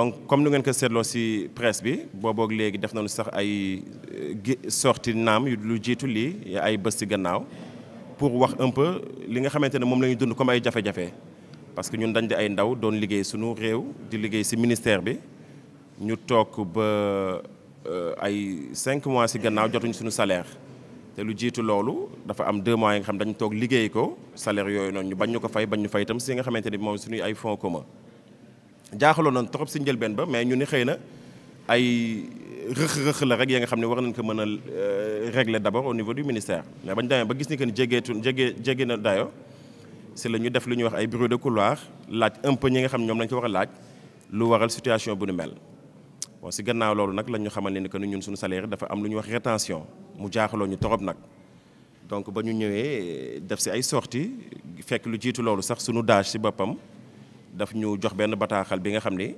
donc comme nu ngeen ko seetloo ci presse bi booboog léegi def nañu sax ay sorti naam yu lu jiitu lii ay bés ci gannaaw pour wax un peu li nga xamante ne moom la ñu dund comme ay jafe-jafe parce que ñun dañ di ay ndaw doon liggéey suñu réew di liggéey ci ministère bi ñu toog ba ay cinq mois ci gannaaw jotuñ suñu salaire te lu jiitu loolu dafa am deux mois yi nga xam dañu toog liggéey ko salaire yooyu noonu ñu bañ ñu ko fay bañ ñu fay itam ci nga xamante ne moom suñuy ay fonds commun jaaxaloon nañ trop ci njëlbeen ba mais ñu ni xëy na ay rëq-rëq la rek ya nga xam ne war nañ ko mën a régler d'abord au niveau du ministère mais bañ demee ba gis ni que ni jégeetu jege jege na dayo ci la ñu def lu ñuy wax ay bureau de couloir laaj un peu ñi nga xam ne ñoom lañ ko war a laaj lu waral situation bu nu mel bon ci gannaaw loolu nag lañ ñu xamal ni que ni ñun suñu salaire dafa am lu ñuy wax rétention mu jaaxaloo ñu torop nag donc ba ñu ñëwee def ci ay sorties fekk lu jiitu loolu sax suñu daaj ci boppam daf ñu jox benn bataaxal bi nga xam ni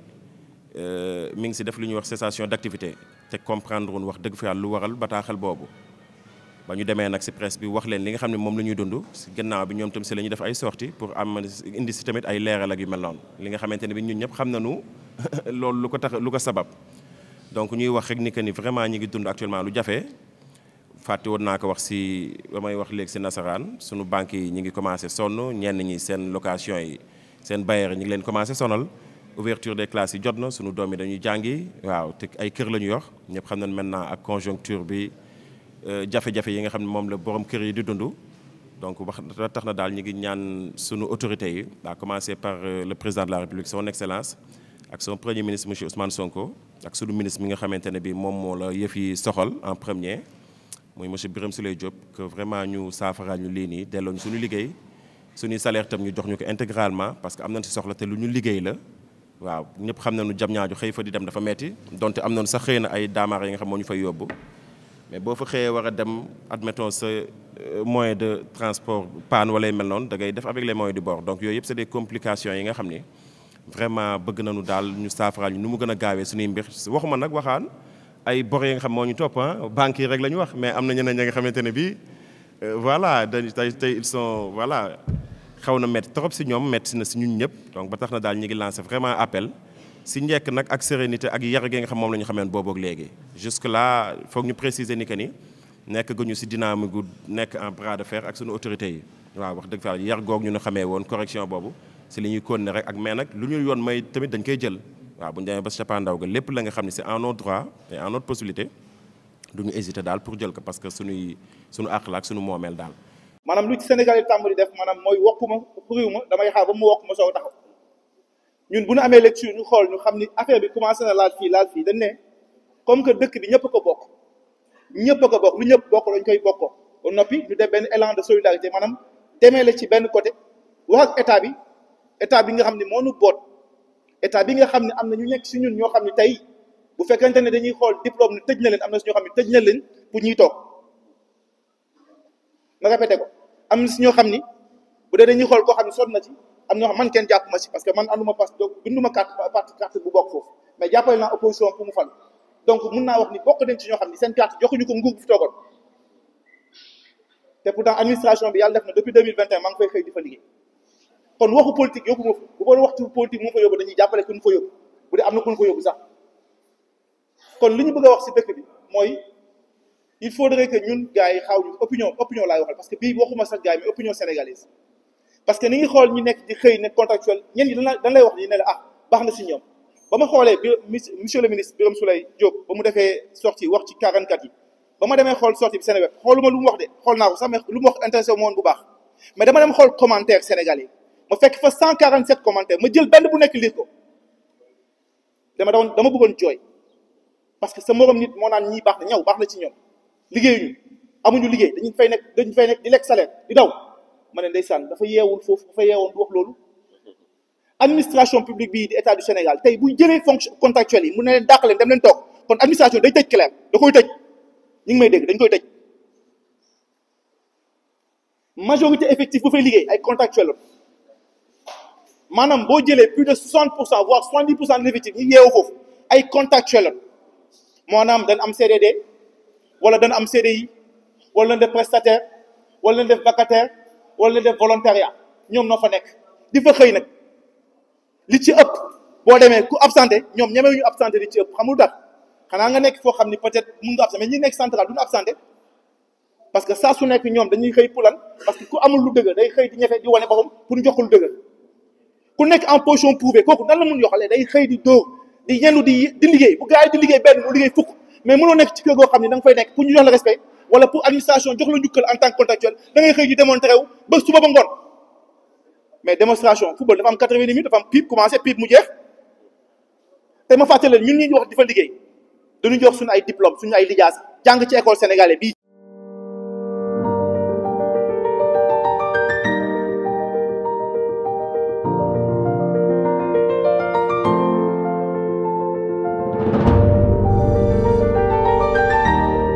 mi ngi ci def lu ñuy wax cessation d'activité te comprendre woon wax dëgg fa yàlla lu waral bataaxal boobu ba ñu demee nag ci presse bi wax leen li nga xam ne moom la ñuy dund ci gannaaw bi ñoom tam ci la ñuy def ay sorties pour am indi ci tamit ay leeral ak yu mel noonu li nga xamante ne bi ñun ñëpp xam nañu loolu lu ko tax lu ko sabab donc ñuy wax rek ni que ni vraiment ñi ngi dund actuellement lu jafe fàtte woon naa ko wax ci ba may wax léegi ci nasaraan sunu banques yi ñi ngi commencé sonn ñenn ñi seen location yi seen bailleur ñi ngi leen commencé sonal ouverture des classes yi jot na sunu doom yi dañuy jàngi waaw te ay kër la ñu yor ñëpp xam nañ maintenant ak conjoncture bi jafe-jafe yi nga xam ne moom la borom kër yi di dund donc wax tax na daal ñi ngi ñaan sunu autorités yi à commencer par le président de la République son excellence ak son premier ministre monsieur Ousmane Sonko ak sunu ministre mi nga xamante ne bi moom moo la yëf yi soxal en premier muy monsieur Birame Souleye Diop que vraiment ñu saafaraal ñu lii nii delloo ñu suñu liggéey suñuy salaire tam ñu jox ñu ko intégralement parce que am nañ ci soxla te lu ñu liggéey la waaw ñëpp xam nañu jam ñaaju xëy fa di dem dafa metti donte am nañu sax xëy na ay daamaar yi nga xam moo ñu fay yóbbu mais boo fa xëyee war a dem admettons sa moyen de transport panne wala yu mel noonu da ngay def avec les moyens du bord donc yooyu yëpp c'est des complications yi nga xam ni vraiment bëgg nañu daal ñu saafaraal ñu nu mu gën a gaawee suñuy mbir waxuma nag waxaan ay bor yi nga xam moo ñu topp ah banques yi rek la ñu wax mais am na ñeneen ñi nga xamante ne bii voilà dañu tey tey ils sont voilà xaw na métti trop si ñoom métti na si ñun ñëpp donc ba tax na daal ñu ngi lancé vraiment appel si njekk nag ak sérénité ak yar gi nga xam moom la ñu xamee booboog léegi. jusque là foog ñu préciser ni que ni nekk guñu si dynamique gu nekk en bras de fer ak suñu autorités yi waaw wax dëgg fa yar goog ñu ne xamee woon correction boobu si li ñuy continuer rek ak mais nag lu ñu yoon may tamit dañ koy jël. waaw bu ñu demee ba si cappaandaw ga lépp la nga xam ne c'est en notre droit et en notre possibilité du ñu hésiter daal pour jël ko parce que suñuy suñu àq la ak suñu moomeel daal. maanaam lu ci Sénégal yi tàmbali def maanaam mooy wokkuma xuriwuma damay xaar ba mu wokk ma soog taxaw ñun bu ñu amee lecture ñu xool ñu xam ni affaire bi commencé na laal fii laal fii dañ ne comme que dëkk bi ñëpp a ko bokk ñëpp a ko bokk lu ñëpp bokk dañ koy bokkoo ba noppi ñu def benn élan de solidarité maanaam demee la ci benn côté wax ak état bi état bi nga xam ne moo nu boot. état bi nga xam ne am na ñu nekk si ñun ñoo xam ne tey bu fekkente ne dañuy xool diplôme ne tëj na leen am na si ñoo xam ne tëj na leen pour ñuy toog ma répété ko am na si ñoo xam ni bu dee dañuy xool koo xam ne sonn na ci am na ñoo xam man kenn jàpp ma si parce que man anduma passe donc binduma carte parti carte bu bokk foofu mais jàppale naa opposition pour mu fal donc mun naa wax ni bokk nañ ci ñoo xam ni seen carte joxuñu ko nguur bu fi toogoon te pourtant administration bi yàlla def na depuis 2021 maa ngi fay xëy di fa liggéey kon waxu politique yóbbu ma fa bu boole waxtu politique mu fa yóbbu dañuy jàppale ku ñu fa yóbbu bu dee am na ku ñu fa yóbbu sax kon li ñu bëgg a wax ci dëkk bi mooy il faudrait que ñun gars yi xaw ñu opinion opinion laay waxal parce que bii waxuma sax gars yi mais opinion sénégalaise parce que ni ngi xool ñu nekk di xëy ne contractuel ñen ñi dañ lay wax ni ne la ah baax na ci ñoom ba ma xoolee bi monsieur le ministre Birame Souleye Diop ba mu defee sortie wax ci 44 yi ba ma demee xool sortie bi Sénégal xooluma lu mu wax de xool naa ko sax mais lu mu wax intéressé wu ma woon bu baax mais dama dem xool commentaire sénégalais ma fekk fa 147 commentaires ma jël benn bu nekk lire ko dama doon dama bëggoon jooy parce que sa morom nit moo naan ñii baax na ñaw baax na ci ñoom liggéeyuñu amuñu liggéey dañu fay nekk dañu fay nekk di lekk salaire di daw ma ne ndeysaan dafa yeewul foofu dafa yeewoon du wax loolu administration publique bii di état du Sénégal tey buy jëlee fonction contractuelle yi mu ne leen dàq leen dem leen toog kon administration day tëj clair da koy tëj ñu ngi may dégg dañ koy tëj majorité effective bu fay liggéey ay contractuel la maanaam boo jëlee plus de 60 pour cent voire 70 pour cent de l'effectif ñi yeewu foofu ay contractuel la maanaam dañ am CDD wala dañ am CDI wala dañ def prestataire wala dañ def vacataire wala dañ def volontariat ñoom noo fa nekk di fa xëy nag li ci ëpp boo demee ku absenté ñoom ñemewu ñu absenté di ci ëpp xamul tax xanaa nga nekk foo xam ni peut-être mun nga absenté mais ñi nekk central duñu absenté parce que saa su nekk ñoom dañuy xëy pulan parce que ku amul lu dëgër day xëy di ñefe di wane boppam pour ñu jox ko lu dëgër ku nekk en position prouvée kooku nan la mun yoxalee day xëy di dóor di yendu di di liggéey bu gars yi di liggéey benn mu liggéey fukk mais mënoo nekk ci kër goo xam ne da nga fay nekk pour ñu jox la respect wala pour administration jox la njukkal en tant que contractuel da ngay xëy di démontré wu ba suba ba ngoon mais démonstration football dafa am quatre-vingt minutes dafa am pipe commencé pipe mu jeex te ma fàttali leen ñun ñi wax di fa liggéey dañu jox suñu ay diplôme suñu ay lijaasa jàng ci école sénégalais bii